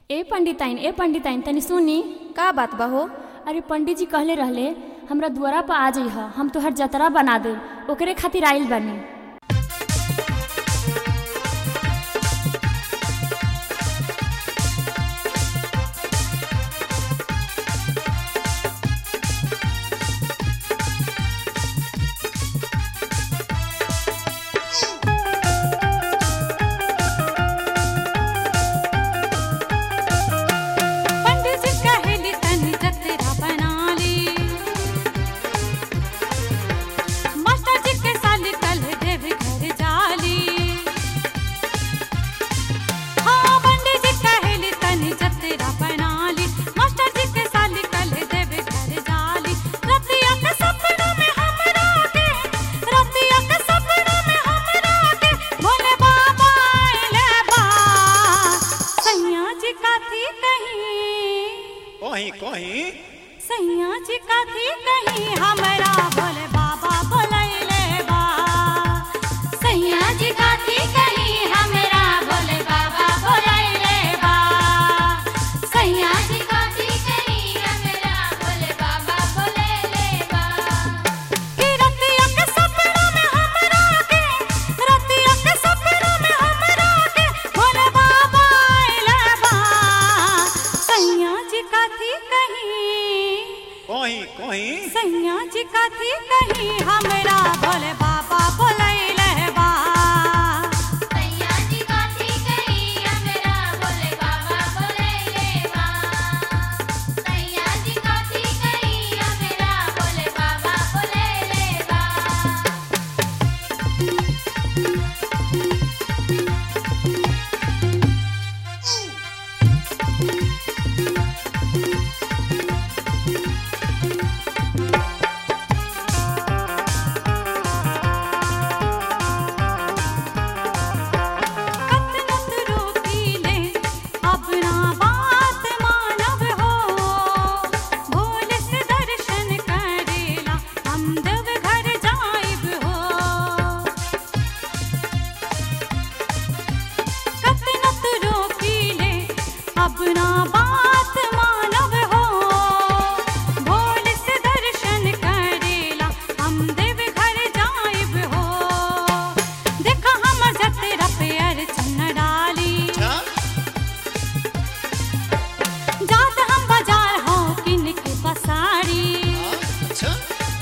ए पंडिताइन ए पंडिताइन तनी सुनी का बात बा हो अरे पंडित जी कहले रहले हमरा दुआरा पर आ जइह हम तोहर जतरा बना दे ओकरे खातिर आइल बानी पंडित जी कहेली तनी जतरा बना ली मास्टर जी के साली कल देव घर जाली हाँ पंडित जी कहेली तनी जतरा बना ली मास्टर जी के साली कल देव घर जाली रतिया के सपना में हमरा के रतिया के सपना में हमरा के भोले बाबा आइले बा सैया जी काथी कहीं कहीं कहीं सैया जी काथी कहीं हमरा भोले बाबा बोलैले बा सैया जी काथी कहीं हमरा भोले बाबा बोलैले बा सैया जी काथी कहीं हमरा भोले बाबा बोलैले बा कि रतिया के सपना में हमरा के रतिया के सपना में हमरा के भोले बाबा आइले बा सैया जी काथी कहीं कहीं कहीं सैया जी काथी कहीं हमरा भोले बाबा बोलैले बा सैया जी काथी कहीं हमरा भोले बाबा बोलैले बा सैया जी काथी कहीं हमरा भोले बाबा बोलैले बा कतनत रोकीले अपना बात मानव हो भोले से दर्शन करेला हम देव घर जाइब हो कतनत रोकीले अपना बात मानव हो भोले से दर्शन करेला हम देव घर जाइब हो देखा हमर जतरा पे अर्चन डाली अच्छा जात हम बाजार हो किन के पसारी हाँ, अच्छा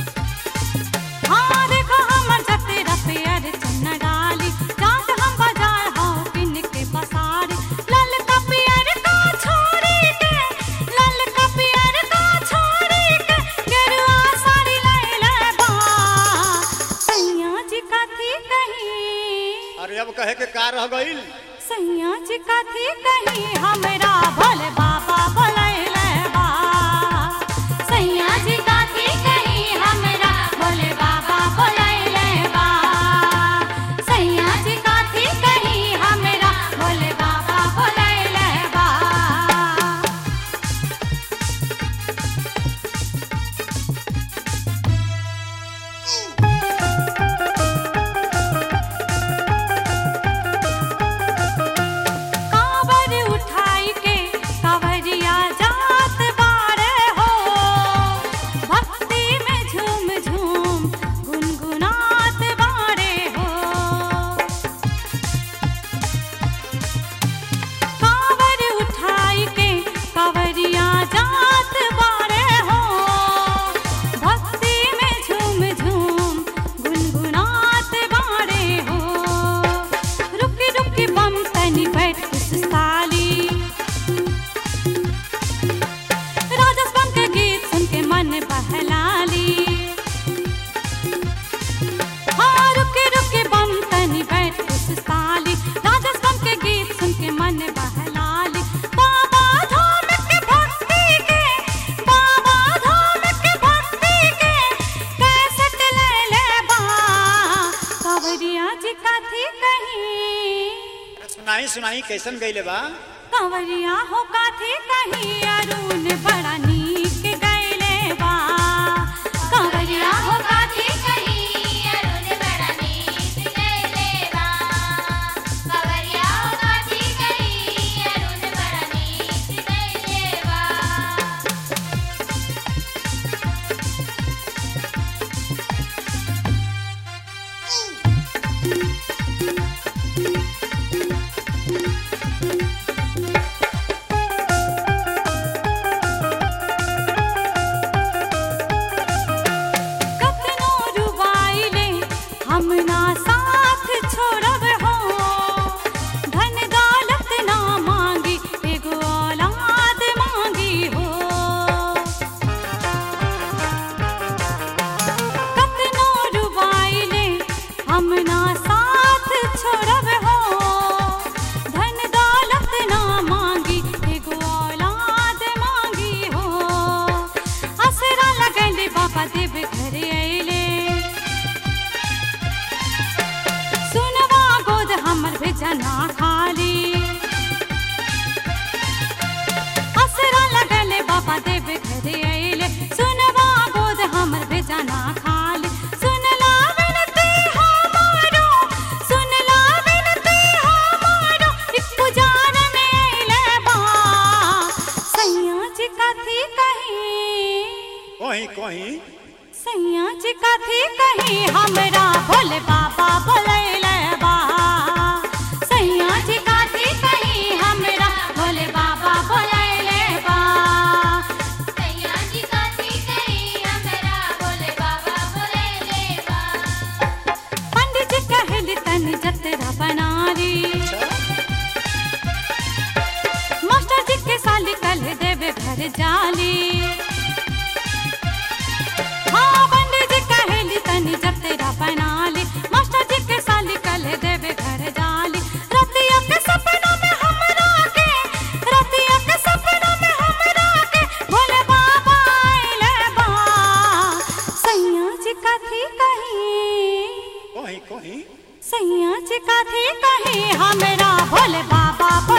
हाँ देखा हमर जतरा पे अर्चन डाली जात हम बाजार हो किन के पसारी लाल का पियर का छोड़ी के लाल का पियर का छोड़ी के गेरुआ साड़ी ले ले बा सैया जी काथी कहीं अरे अब कहे के का रह गईल सैया जी काथी कहीं हमरा भोले बाबा बोलैले बा सैया जी काथी कहीं हमरा भोले बाबा बोलैले बा सैया जी काथी कहीं हमरा भोले बाबा बोलैले बा कांवर उठाई के कांवरिया जात बारे हो भक्ति में झूम झूम गुनगुनात बारे हो कांवर उठाई के कांवरिया जात बारे हो भक्ति में झूम झूम गुनगुनात बारे हो रुकी रुकी बम तनी बैठ खुशहाली राजस बम के गीत सुन के मन बहलाली हाँ रुकी रुकी बम तनी बैठ खुशहाली राजस बम के गीत सुन के मन बहलाली बाबा धाम के भक्ति के बाबा धाम के भक्ति के कैसेट ले ले बा कांवरिया जी काथी कहीं सुनाई सुनाई कैसन गईले बा कंवरिया हो काथी कहीं अरुण बड़ा नीक गैले बा कंवरिया हो काथी कहीं अरुण बड़ा नीक गैले बा कंवरिया हो काथी कहीं अरुण बड़ा नीक कहीं कहीं सैया जी कथी कहीं हमरा भोले बाबा बोलैले बा सैया जी कथी कहीं हमरा भोले बाबा बोलैले बा सैया जी काथी कहीं हमरा भोले बाबा बोलैले बा पंडित जी कहली तन जतरा बनारी अच्छा मास्टर जी के साली कल देवे घर जाली हाँ पंडित जी कहली तनी जब तेरा बनाली मास्टर जी के साली कल देवे घर जाली रतिया के सपनों में हमरा के रतिया के सपनों में हमरा के भोले बाबा आइले बा सैया जी कथी कहीं कहीं कहीं सैया जी कथी कहीं हमरा भोले बाबा